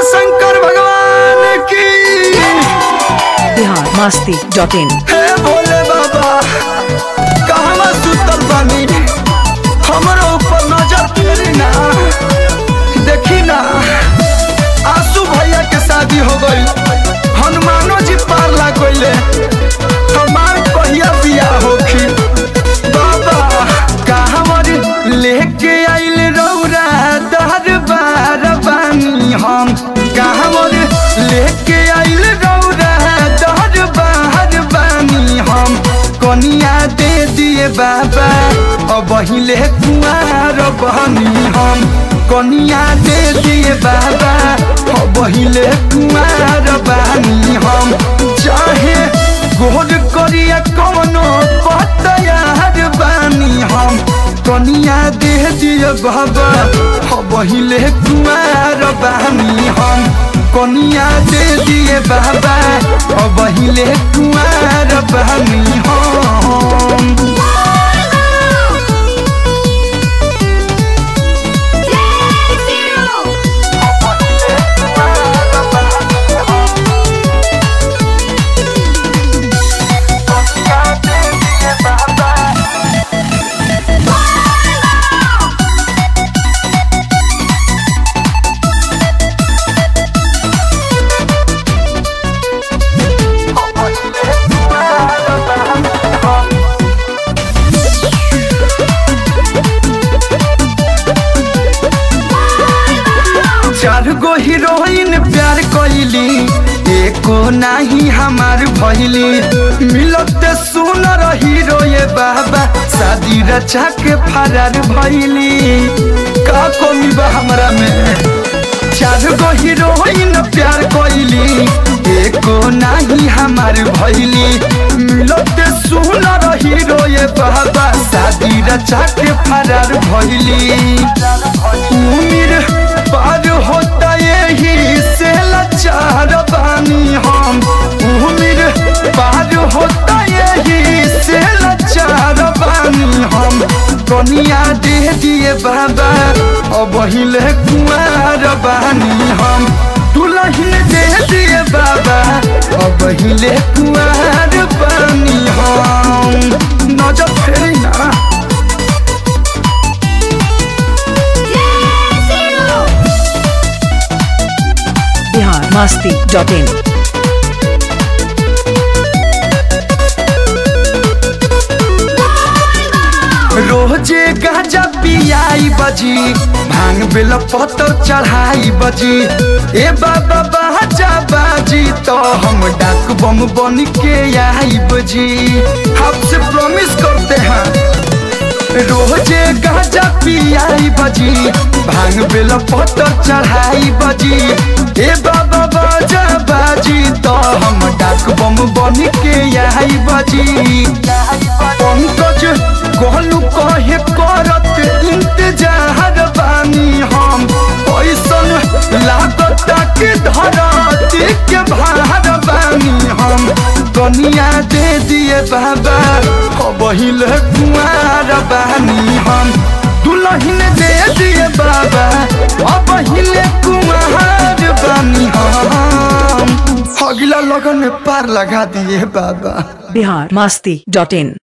शंकर भगवान की बिहार मस्ती dot in हे भोले बाबा कहवा सुतल बानी हमरो ऊपर नजर फेरी ना देखी ना आसू भैया के शादी हो गई हनुमानो जी पार लाग गईले हमार कहिया बियाह होखी बाबा कहवर लेके आइल रौरा दरबार बानी हम कहवर लेके आइल रौरा दरबार बानी हम कनिया दे दिए बाबा अब हिले कुआर बनी हम कनिया दे दिए बाबा अब हिले कुआर बानी हम चाहे गोर करिया कौनो पतयार बानी हम कनिया दे दिए बाबा अब हिले कुआर बानी हम कनिया दे दिए बाबा अब हिले कुआर बानी हम चार गो हीरोइन प्यार कैली एको नाही हमार भैली मिलते सुनर हीरो ये बाबा शादी रचा के फरार भैली का कमी बा हमरा में चार गो हीरोइन प्यार कैली एको नाही हमार भैली मिलते सुनर हीरो ये बाबा शादी रचा के फरार भैली उम्र पार होता यही से लाचार बानी हम उम्र पार होता यही से लाचार बानी हम कनिया दे दिए बाबा अब हिले कुआर बानी हम दुल्हन दे दिए बाबा अब हिले कुआर बानी हम नजर फेरी ना बिहार मस्ती डॉट इन रोजे गाजा पियाई बजी भांग बेल पत्तर चढ़ाई बजी ए बाबा बाजा बाजी तो हम डाक बम बन के आई बजी आपसे प्रॉमिस करते हैं रोजे गाजा पियाई बजी भांग बेल पत्तर चढ़ाई बजी ए बाबा बाजा बाजी तो हम डाक बम बन के आई बजी पंकज कहलू कहे करत इंतजार बानी हम ऐसन लागत के धरती के भार बानी हम कनिया दे दिए बाबा अब हिले कुआर बानी हम दुल्हन दे दिए बाबा अब हिले कुआर बानी हम अगला लगन में पार लगा दिए बाबा बिहार मस्ती डॉट इन